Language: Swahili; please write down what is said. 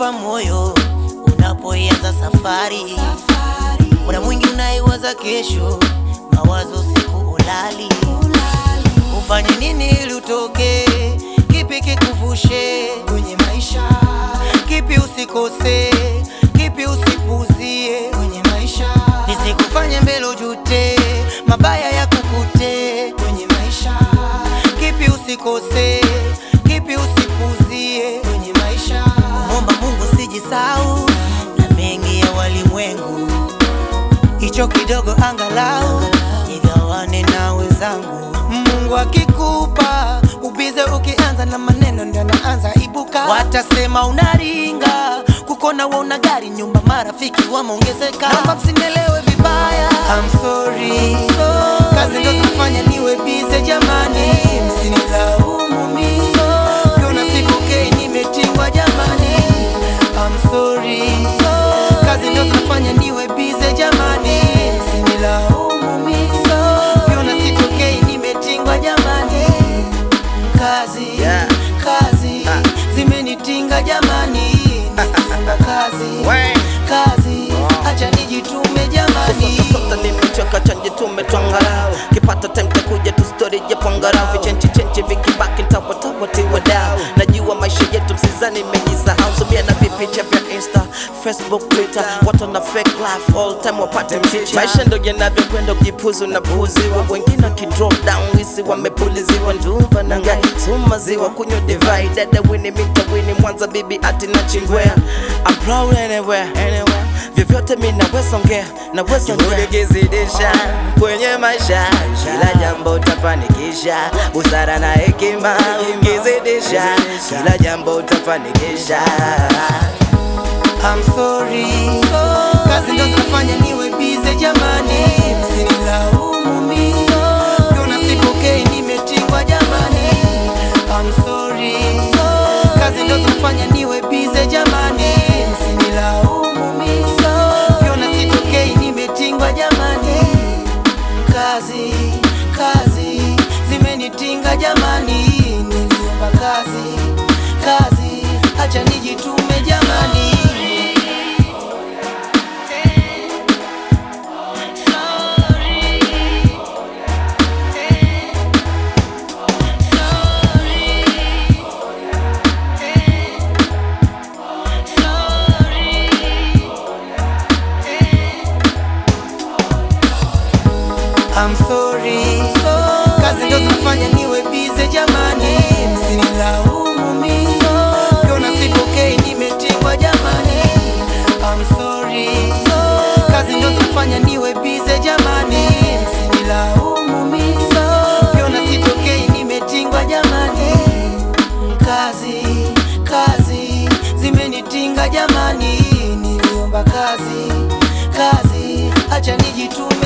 kupa moyo unapoianza safari. Muda mwingi unaiwaza kesho, mawazo siku ulali. Ufanye nini ili utoke? Kipi kikuvushe kwenye maisha? Kipi usikose? Kipi usipuzie kwenye maisha? Nisikufanye mbele ujute, mabaya ya kukute kwenye maisha. Kipi usikose? Kipi usipuzie kwenye maisha? Muomba Mungu sijisau na mengi ya walimwengu, hicho kidogo angalau nigawane na wenzangu. Mungu akikupa ubize, ukianza na maneno ndio naanza ibuka. Watasema unaringa, kukona wa una gari, nyumba, marafiki wameongezeka. Naomba msinielewe vibaya, I'm sorry. Kazi ndo zafanya niwe bize jamani, msinilaumu mimi. Kuna siku kei nimetingwa jamani, I'm sorry. Kazi ndo zinafanya niwe bize jamani, msinilaumu mimi. Kuna siku kei nimetingwa jamani, kazi Yeah. kazi Ah. zimenitinga jamani, nimefunga kazi We. kazi, acha nijitume jamani. Sota nimechoka chanje tumetwangarau kipata time takuja tu story ya pangarau vichenchi chenchi vikibaki ntawatawa tiwa dau najua maisha yetu msizani imejisahau subia na vipicha vya insta facebook twitter watu na fake life all time wapate mchicha maisha ndo yanavyokwenda ukipuzu na puuziwa wengine wakidrop down wisi wamepuliziwa ndumba na ngai sumaziwa kunywa divai dada wini mita wini mwanza bibi ati na chingwea I'm proud anywhere, anywhere vyovyote mi naweza ongea naweza ongea kizidisha kwenye maisha kila jambo utafanikisha busara na hekima ukizidisha kila jambo utafanikisha I'm sorry. Kazi ndo zinafanya niwe bize jamani, msinilaumu mimi. Kuna siku kei nimetingwa jamani, I'm sorry. Kazi ndo zinafanya niwe bize jamani, msinilaumu mimi. Kuna siku kei nimetingwa jamani, kazi kazi zimenitinga jamani, niliomba kazi kazi, acha nijitume jamani. I'm sorry. Kazi ndo zinafanya niwe bize jamani, msinilaumu mimi. Kuna siku kei nimetingwa jamani, I'm sorry. Kazi ndo zinafanya niwe bize jamani, msinilaumu mimi. Kuna siku kei nimetingwa jamani, kazi kazi zimenitinga jamani, niliomba kazi kazi, acha nijitume